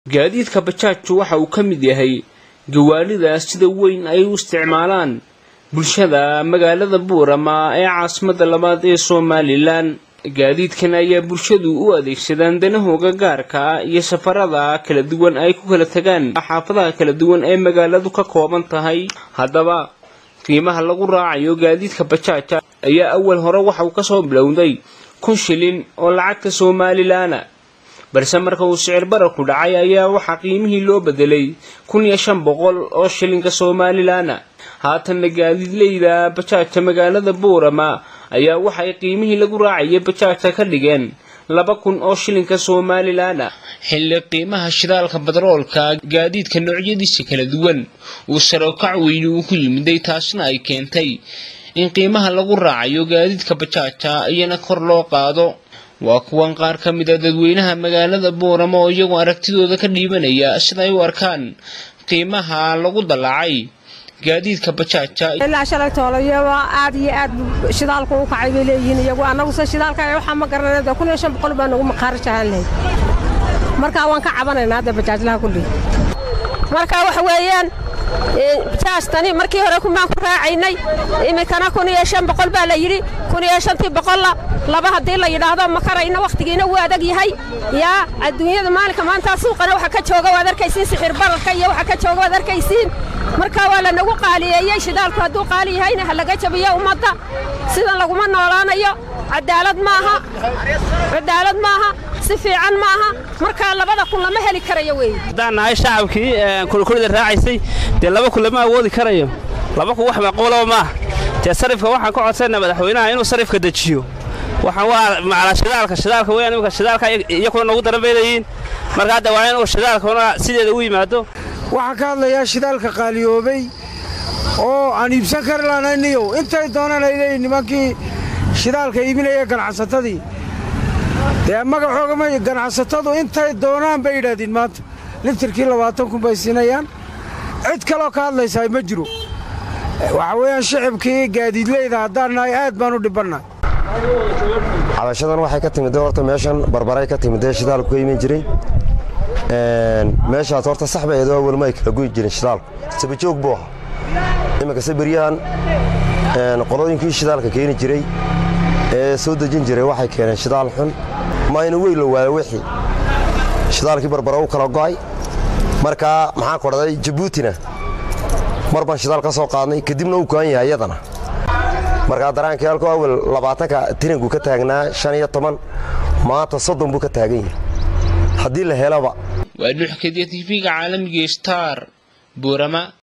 gaadiidka bajaajku waxa uu ka mid yahay gawaaridaas sida weyn ay u isticmaalaan bulshada magaalada buurama ee caasimada labaad ee somalilan gaadiidkan ayaa bulshadu u adeegsadaan danahooga gaarka ah iyo safarada kala duwan ay ku kala tagaan xaafadaha kala duwan ee magaaladu ka kooban tahay haddaba qiimaha lagu raacayo gaadiidka bajaaja ayaa awal hore waxa uu kasoo bilowday kun shilin oo lacagta somalilaana balse marka uu sicir bararku dhacay ayaa waxaa qiimihii loo bedelay kun iyo shan boqol oo shilinka somalilaana haatanna gaadiidleyda bajaajta magaalada buurama ayaa waxay qiimihii lagu raacayay bajaajta ka dhigeen laba kun oo shilinka somalilaana xilli qiimaha shidaalka batroolka gaadiidka noocyadiisa kala duwan uu sarokac weyni uu ku yimiday taasna ay keentay in qiimaha lagu raacayo gaadiidka bajaajta iyana kor loo qaado waa kuwan qaar ka mid a dadweynaha magaalada buurama oo iyagoo aragtidooda ka dhiibanaya siday u arkaan qiimaha lagu dallacay gaadiidka bajaaja ilaa shalay toolayoba aad iyo aad shidaalku u kacay bay leeyihiin iyagu annaguse shidaalka waxaa ma garanayda kun iyo shan boqol baa nagu maqaarjahaan lahayd markaa waan ka cabanaynaa hadda bajaajlaha kulli marka waxa weeyaan bajaajtani markii hore kumaan ku raacaynay iminkana kun iyo shan boqol baa la yidhi kun iyo shantii boqolla laba haddii la yidhaahdo ma karayna wakhtigiina wuu adag yahay yaa adduunyada maalinka maanta suuqana waxa ka jooga waad arkaysiin sixir bararka iyo waxa ka jooga waad arkaysiin marka waa lanagu qaaliyeeyey shidaalku hadduu qaali yahayna ha laga jabiyo ummadda sidan laguma noolaanayo cadaalad maaha cadaalad maaha si fiican maaha markaa labada kun lama heli karayo wey haddaan nahay shacabkii kulkulida raacaysay dee laba kun lama awoodi karayo laba kun wax macquulaba maaha dee sarifka waxaan ka codsanaa madaxweynaha inuu sarifka dejiyo waxaan waa macala shidaalka shidaalka weyaan imika shidaalka iyakuna noogu daran bay leeyihiin marka hadda waa inuu shidaalkuna sideeda u yimaado waxaan ka hadlayaa shidaalka qaaliyoobay oo aan iibsan kari lahanayniyow intay doonaan ay leeyihin nimankii shidaalka iibinaya ganacsatadii dee magaxoogama ganacsatadu intay doonaan bay yidhaahdeen maanta litirkii labaatan kun bay siinayaan cid kaloo ka hadlaysaa ma jiro waxaa weeyaan shicibkii gaadiidleyda haddaan nahay aad baan u dhibannay cabashadan waxay ka timidee horta meeshan barbaray ka timidee shidaalku ka iman jiray meeshaas horta sax bay eedoo welma ay kala goyi jirin shidaalku sabajoog buu ahaa iminkase beryahan qolooyinkii shidaalka keeni jiray ee soo dejin jiray waxay keeneen shidaal xun mayna wey la waayo wixii shidaalkii barbara u kala go'ay markaa maxaan kodhaday jabuutina mar baan shidaal ka soo qaadnay kadibna uu go'an yahay iyadana markaa daraankii halkuu awel labaatanka tiranku ka taagnaa shan iyo toban maanta soddon buu ka taagan yahay haddii la helaba waa dhuxkadiya tv-ga caalamiga star buurama